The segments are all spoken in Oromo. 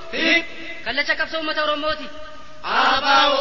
Hiik. Kallacha qabsoo uummata Oromooti. Abaa'oo.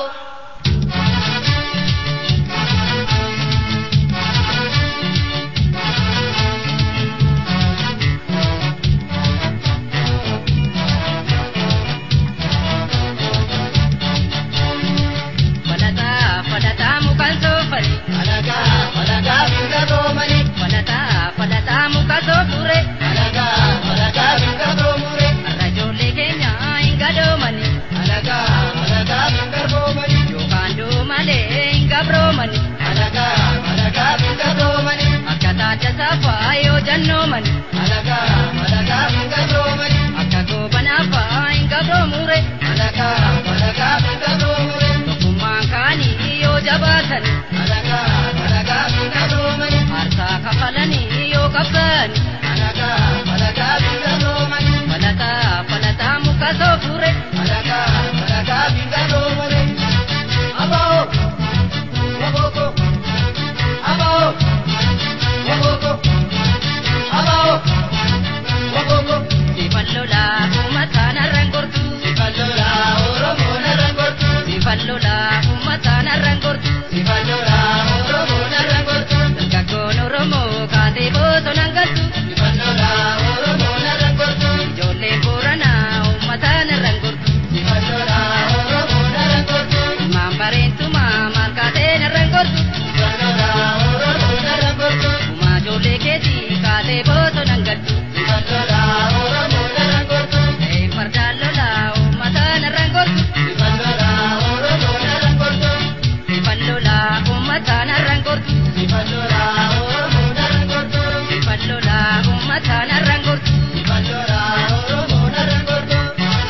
Falataa falataa mukaan soofare. Alagaa alagaa binga roomani. Falataa falataa muka soofure. Alagaa alagaa binga roomure. Har'a ijoollee keenya hin gadoomani. Alagaa alagaa binga roomani. Yookaan doomalee hin gabroomani. Alagaa alagaa binga roomani. Akka taata saafaa yoo jannoomani. Alagaa alagaa binga roomani. Akka goobanaafaa hin gabroomure. Alagaa alagaa binga roomure. Tokkummaan kaanii yoo jabaatani. Alagaa alagaa binga roomani. Aarsaa kafalanii yoo qabsaani. Alagaa alagaa binga roomani. Falataa falataa muka soofure. Alagaa alagaa binga roomani. Abaa'oo. Wabooko. Abaa'oo. Wabooko. Abaa'oo. Wabooko. Sifan lolaa uummataan har'an gortu. Sifallola Oromoo narra gortu. Sifan lolaa uummataan har'an gortu. Sifallola Oromoo narra gortu. Dargaggoon Oromoo kaatee bosonaan galtu. Sifallola Oromoo narra gortu. Ijoolleen Booranaa uummataan har'an gortu. Sifallola Oromoo narra gortu. Ilmaan bareentumaa maal kaateen har'an gortu. Sifallola Oromoo narra gortu. Uumaa ijoollee keetii kaatee bosonaan galtu. Sifallola Oromoo narra gortu. Ta'een fardaan lolaa uummataan har'an gortu. Sifallola Oromoo narra gortu. Sifan lolaa uummataan har'an gortu. Sifallola Oromoo narra gortu. Sifan lolaa uummataan har'an gortu. Sifallola Oromoo narra gortu.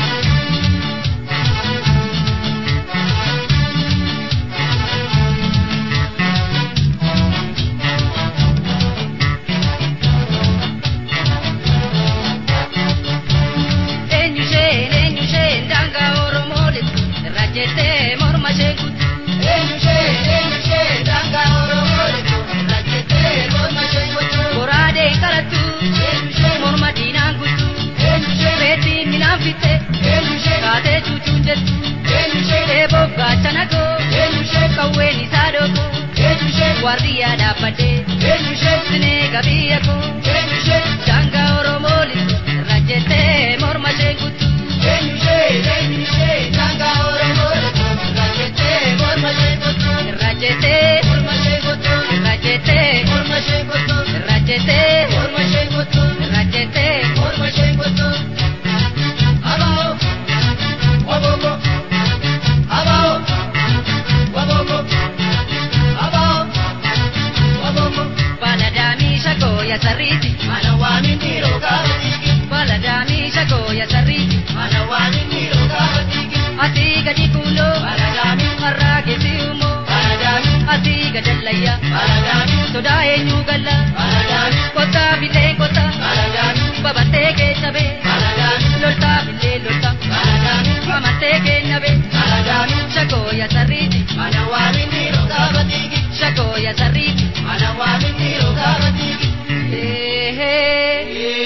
Eenyu isheen eenyu isheen daangaa Oromoo lixu irra jettee morma ishee guutu. Eenyushee eenyushee daangaa Oromoo lixu irra jettee morma ishee gochuu. Goraadeen qalattu Eenyushee morma diinaan guutu. eenyushee Reettiin minaan fitte eenyushee kaatee cuucuun jettu. eenyushee Eeboof gaachana koo eenyushee qawween isaa dhooko. eenyushee Waardiyyaa dhaabbadhee eenyushee sinee gabiyya koo. eenyushee Daangaa Oromoo lixu irra jettee morma ishee guutu. eenyushee eenyushee daangaa Oromoo lixu irra jettee morma ishee gochuu. Irra jettee Morma ishee gochuu. irra jettee Morma ishee gochuu. irra jettee Morma ishee gochuu. irra jettee. Morma ishee gochuu. Abaa'oo. Wabooko. Abaa'oo. Wabooko. Abaa'oo. Wabooko. Baladaamii shakoo ya sarriiti. Mana waamin dhiiroo gaafa dhiigi. Baladaamii shakoo ya sarriiti. Mana waamin dhiiroo gaafa dhiigi. Asii gadi kuuloo. Baladaami. Harraa geessi uumoo. Baladaami. Asii gadallayya. Baladaami. Sodaa eenyu galla. Baladaami. Kottaa bilee kottaa. Baladaami. Babattee keechabee. Baladaami. Loltaa bilee loltaa. Baladaami. Mamantee keenyabee. Baladaami. Shakoo ya sarriiti. Mana waamin dhiiroo gaafa dhiigi. Shakoo ya sarriiti. Mana waamin dhiiroo gaafa dhiigi. Eehee.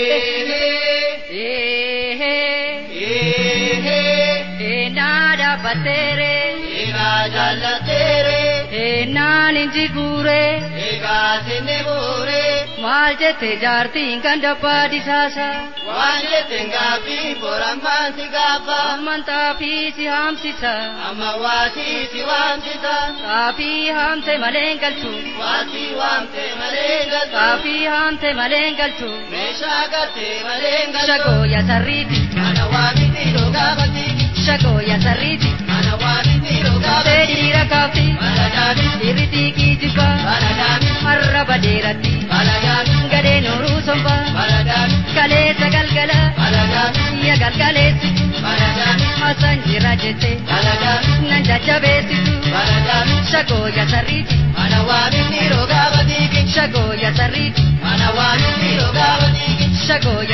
Eehee. Eehee. Eehee. Eenaa dhaabbatteere. Egaa jaallateere. Eenaan inji guuree. Egaa sinni buure. Maal jette jaartiin kan dabbaa disaasa. Waan jetteen gaaffii borammaan si gaafa. Amantaa fi si haamsisa. Amma waatii si waamsisa. Saafii haamte malee galchu. Waatii waamte malee galta. Saafii haamte malee galchu. Meeshaa gattee malee galta. Shagoo ya sarriiti. Mana waamiti gaafa dhiigi. Shagoo ya sarriiti. Mana waamiti gaafa Tee dhiigi. dhiira kaafti. Baladaami. Dhiirri xiiqii jibba. Baladaami. Har'a badeeratti. Baladaami. Gadee nooruu somba. Baladaami. Kaleessa galgala. Baladaami. Iyya galgaleessitu. Baladaami. Hasan jira jette. Baladaami. Nan jajjabeessitu. Baladaami. Shagoo ya sarriiti. Mana waamiti gaafa dhiigi. Shagoo ya sarriiti. Mana waamiti gaafa dhiigi. Shagoo